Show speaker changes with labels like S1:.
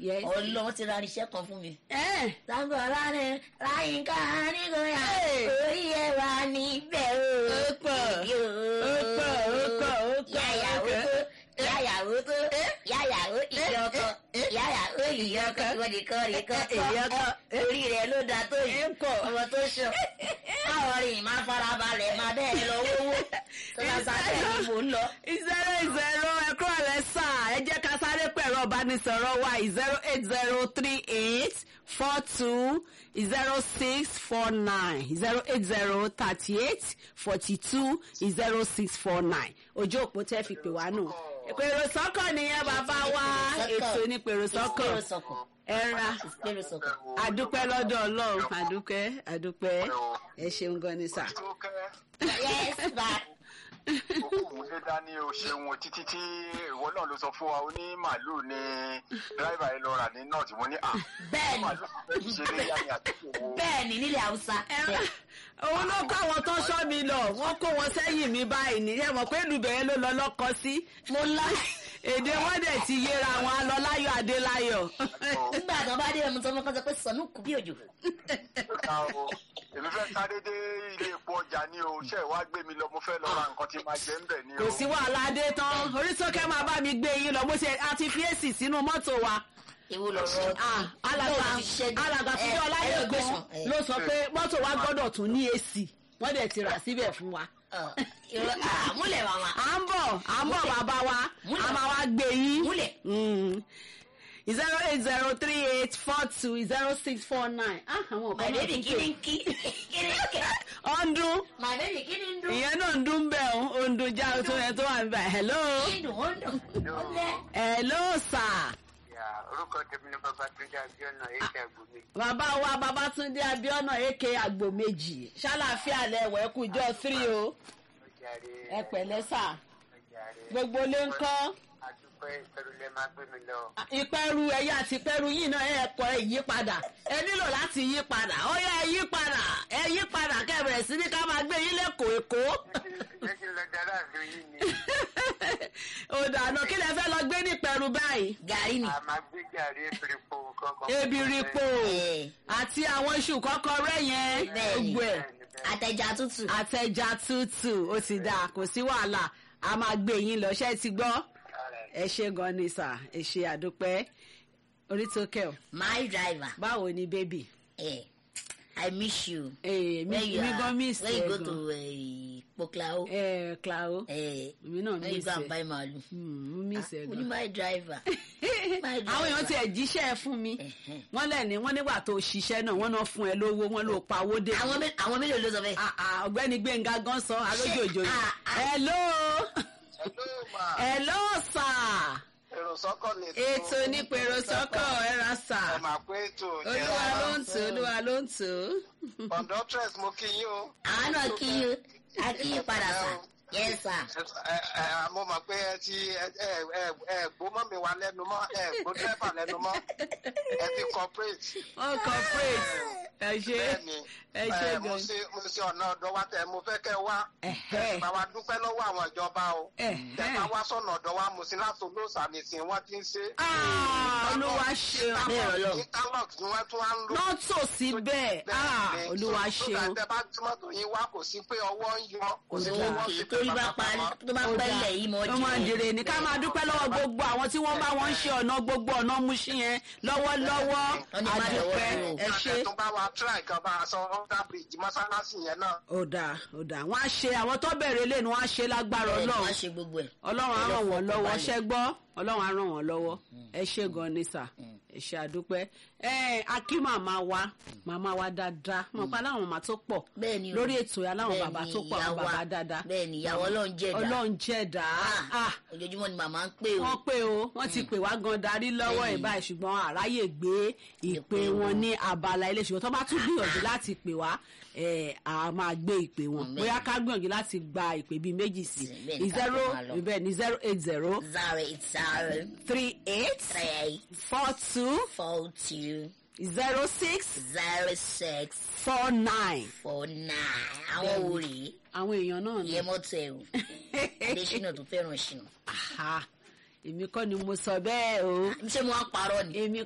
S1: Yes.
S2: ọlọ́run ti ra irinṣẹ́ kan fún mi.
S1: ẹ
S2: Sábà láàrin láyínká nígbòyà
S1: Hey.
S2: orí ẹ wà níbẹ̀ o.
S1: Ó pọ̀,
S2: Ìdí o.
S1: ó pọ̀, ó pọ̀, ó pọ̀,
S2: Yáyàwó
S1: ó
S2: tó yáyàwó tó yáyàwó ìyá ọkọ yáyàwó ìyá ọkọ ìwọ nìkan nìkan
S1: Ìyá ọkọ.
S2: orí rẹ ló da tó yìí
S1: Ẹ pọ̀.
S2: ọmọ tó sùn. Báwo rìn máa farabalẹ̀ máa bẹ́ẹ̀ lọ wówó. Sọlá sábẹ́ ni mò ń lọ.
S1: zero zero ẹ̀kọ́ rẹ̀ sà ẹ jẹ́ ká sáré pẹ̀rọ ìbánisọ̀rọ̀ wa zero eight zero three eight four two zero six four nine zero eight zero thirty eight forty two zero six four nine ojú òpó tẹ́ fi pè wá nù. pèrò sọ́kọ̀ nìyẹn bàbá wa ètò ní pèrò sọ́kọ̀
S2: Ìpèrò sọ̀kọ̀.
S1: ẹ ra
S2: Ìpèrò sọ̀kọ̀.
S1: àdúpẹ́ lọ́dọ̀ ọlọ́run àdúpẹ́ àdúpẹ́ ẹ ṣeun gan ni sà.
S3: tó kẹ́
S2: Yes, ba.
S3: òkú lé dání o ṣeun títí tí ìwọ náà ló sọ fún wa ó ní màálùú ní dráìvà yìí lọ rà ní north mo ní à
S2: Bẹ́ẹ̀ni.
S3: màálùú fẹ́ ṣe lé yá ni àtúntò wo
S2: Bẹ́ẹ̀ni nílẹ̀ Haúsá.
S1: òun ló kọ́ àwọn tó sọ́ mi lọ wọ́n kó wọn sẹ́yìn mi báyìí ní ẹ mọ̀ pé lùbẹ̀rẹ̀ ló lọ lọ́kọ sí
S2: Mo lá.
S1: èdè wọn dẹ̀ ti yéra wọn a lọ láyọ̀ adéláyọ̀
S2: Nígbà tó bá dé ẹmu tó mọ́ kọ́ sọ pé sọ̀nù kù bí òjò.
S3: ká o èmi fẹ́ sáré dé ilé epo ọjà ní o ṣe wá gbé mi lọ mo fẹ́ lọ ra nǹkan tí máa jẹ ń bẹ̀ ní o
S1: kò sí wàhálà adé tán orísókè máa bá mi gbé yín lọ bó ṣe àti fi èsì sínú mọ́tò wa
S2: Ewu lọ rọ.
S1: Ah, alàgbà
S2: Lóòótọ́ ti ṣẹ́gun.
S1: alàgbà
S2: Ẹ,
S1: fúnjọ́
S2: ẹ
S1: láyé
S2: lọ gbé
S1: gan
S2: sùn. Ẹ.
S1: ló sọ pé mọ́tò wa gbọ́dọ̀ tún ní èsì wọ́n dẹ̀ ti rà síbẹ̀ fún wa.
S2: Ọ̀, irọ́, ah, Múlẹ̀ màmá.
S1: à ń bọ̀ à ń bọ̀ bàbá wa
S2: Múlẹ̀.
S1: a máa wá gbé yín.
S2: Múlẹ̀.
S1: zero eight zero three eight four two zero six four nine. ah àwọn ọ̀kan
S2: My
S1: náà
S2: baby
S1: tún
S2: kí ni
S1: pè.
S2: kí? Kí ni kí?
S1: ọ̀ndún
S2: My baby kí ni ń dún?
S1: ìyẹn náà ń dún bẹ́ẹ̀ o ọ̀ndún já o tó yẹn tó wà níbẹ̀ hello
S2: Kí ni dùn? Ó ń dùn. Ó lẹ́.
S1: hello sir.
S4: Ya, orúkọ tèmi ni Babátúndé Abíọ́nà èké àgbòmí.
S1: bàbá wa babatunde abiona aka àgbò méjì ṣàlàfíà lẹwọ ẹ kú jọ three o
S4: Ọjàre.
S1: ẹ pẹ̀lẹ́ sà
S4: Ọjàre.
S1: gbogbo lé ń kọ́
S4: Adúpẹ́ ìpẹ̀rù lẹ máa gbé mi lọ.
S1: ìpẹ́rù ẹ̀yà àti ìpẹ́rù yìí náà ẹ̀ kọ́ ìyípadà ẹ nílò láti yí padà ó yá ẹ yí padà ẹ yí padà kẹbẹ̀rẹ̀ sí ní ká máa gbé yín lẹ́kọ̀ọ́ èkó
S4: Ṣé kí n lọ dára àlọ́ yìí ni?
S1: ó dànù kí lẹ fẹ́ lọ gbé ní ìpẹ́rù báyìí
S2: Gàrí ni.
S4: A máa gbé jàre ebiripo kankan.
S1: ebiripo
S2: Ẹ,
S1: àti àwọn iṣu kọ́kọ́rẹ́ yẹn
S2: Bẹ́ẹ̀ni.
S1: gbogbo ẹ̀
S2: Àtẹ̀jà tútù.
S1: àtẹja tútù ó ti dáa kò sí wàhálà a máa gbé yín lọ ṣé ẹ ti gbọ́ ẹ ṣe gan ni sà ẹ ṣe àdúpẹ́ orítòkẹ́ ọ̀
S2: My driver.
S1: báwo ni bébì
S2: Eh, I miss you.
S1: ee mi
S2: When you
S1: mi
S2: are-
S1: gan miss
S2: when you
S1: ẹ
S2: go
S1: gan
S2: to eh, Poklao.
S1: ẹ claro
S2: Eh,
S1: èmi náà
S2: when you
S1: miss
S2: go and
S1: ẹ
S2: buy màálù.
S1: Hmm, mo miss ẹ
S2: Ó ní
S1: gan
S2: my driver. My driver.
S1: àwọn èèyàn tiẹ̀ jíṣẹ́ ẹ fún mi wọ́n lẹ̀ ní wọ́n nígbà tó ṣiṣẹ́ náà wọ́n náà fún ẹ lówó wọ́n ló pa owó dé
S2: Àwọn mé- àwọn mélòó ló sọ bẹ́ẹ̀?
S1: Ah, ah, ọ̀gbẹ́ni gbẹ̀ngà gan sọ arójòjò yìí
S2: Ah, ah.
S1: hello
S3: Hello, ma.
S1: hello sir.
S3: èrò sọ́kọ̀ lè tó
S1: ètò onípèrò sọ́kọ̀ ẹ̀rọ sà
S3: ẹ máa pé ètò
S1: olúwa ló ń tò olúwa ló ń tò.
S3: conductress mo kí yín o
S2: Àwọn náà kí yín a kí yín padà sà. Yes sir.
S3: ẹ ẹ mo mọ̀ pé ẹ ti ẹ ẹ ẹ ẹ gbó mọ́ mi wá lẹ́nu mọ́ ẹ gbó dẹ́fà lẹ́nu mọ́ ẹ ti corporate
S1: wọ́n corporate ẹ ṣe
S3: bẹ́ẹ̀ni
S1: ẹ ṣe
S3: ẹ mo
S1: gan.
S3: ṣe mo ṣe ọ̀nà ọ̀dọ̀ wa tẹ mo fẹ́ kẹ́ wá
S1: Ẹ̀hẹ́.
S3: ẹ bá wa dúpẹ́ lọ́wọ́ àwọn ìjọba o
S1: Ẹ̀hẹ́.
S3: tẹ bá wá sọ̀nà ọ̀dọ̀ wa mo sì láti olóòsà nìsín wọ́n ti ń ṣe.
S1: Ah, olúwa ṣeun
S2: Bẹ́ẹ̀ Ọlọ́run.
S3: ní kálọ̀t ni wọ́n tún wá ń lò.
S1: náà tò sí bẹ́ẹ̀ Ah,
S3: Bẹ́ẹ̀ni,
S1: olúwa
S3: so- so
S1: ṣeun
S3: that tẹ bá tí mọ́tò yín wá kò sí pé ọwọ́ ń yọ kò sí pé wọ́n
S2: Òkè
S3: ti
S2: torí bá parí tó bá pẹ́ lẹ̀ yìí mọ́
S1: ó máa ń dire ní ká máa dúpẹ́ lọ́wọ́ gbogbo àwọn tí wọ́n bá wọn ṣe ọ̀nà gbogbo ọ̀nà múṣí yẹn lọ́wọ́lọ́wọ́
S2: Wọ́n ní máa
S1: àdúpẹ́
S2: lọ́wọ́ dúró.
S1: ẹ ṣe.
S3: tó bá wa try kan bá a sọ under bridge mọ́sálásí yẹn náà.
S1: ó dáa ó dáa wọ́n á ṣe àwọn tó bẹ̀rẹ̀ lé ni wọ́n á ṣe lágbára
S2: Bẹ́ẹ̀ ni
S1: ọlọ́run
S2: wọ́n ṣe gbogbo ẹ̀.
S1: ọlọ́run á ràn wọ́n lọ́wọ́
S2: Ọlọ́run
S1: ṣẹ́ gbọ́ ọlọ́run á ràn wọ́n lọ́wọ́ ẹ ṣe gan ni sà ẹ ṣe àdúpẹ́ ẹ akí màmá wa màmá wa dáadáa mọ̀ pé aláwọn màmá tó pọ̀
S2: Bẹ́ẹ̀ ni o.
S1: lórí ètò yẹn aláwọn
S2: Bẹ́ẹ̀
S1: bàbá
S2: ni
S1: tó pọ̀ àwọn
S2: ìyá wa.
S1: bàbá dáadáa
S2: Bẹ́ẹ̀ ni ìyàwó Ọlọ́run jẹ̀dá.
S1: ọlọ́run jẹ̀dá ah
S2: Ojoojúmọ́ ni màmá ń pè o.
S1: wọ́n pé o wọ́n ti pè wá gan darí lọ́wọ́
S2: Bẹ́ẹ̀ni.
S1: ẹ̀ báyìí ṣùgbọ́n àráyè gbé ìpè wọn ní abala ilé ṣùgbọ́n tó bá tún gbìyànjú láti pè wá ẹ̀, a máa gbé ìpè wọn
S2: Bẹ́ẹ̀ni.
S1: bóyá ká gbìyànjú láti gba ìpè bíi méjì sí
S2: Bẹ́ẹ̀ni, ká
S1: zero
S2: tó máa lọ.
S1: bẹ́ẹ̀ ni zero eight zero
S2: Zero eight zero
S1: three eight
S2: three
S1: four two
S2: four two
S1: zero six
S2: zero six
S1: four nine.
S2: four nine. Àwọn wo rèé?
S1: àwọn èèyàn náà ni
S2: Ìyẹn mọ́tò ẹ̀ o. Adéṣínà tó fẹ́ràn ṣìnà.
S1: Aha, èmi kọ́ ni mo sọ bẹ́ẹ̀ o
S2: Ṣé mo wá parọ́ ni?
S1: èmi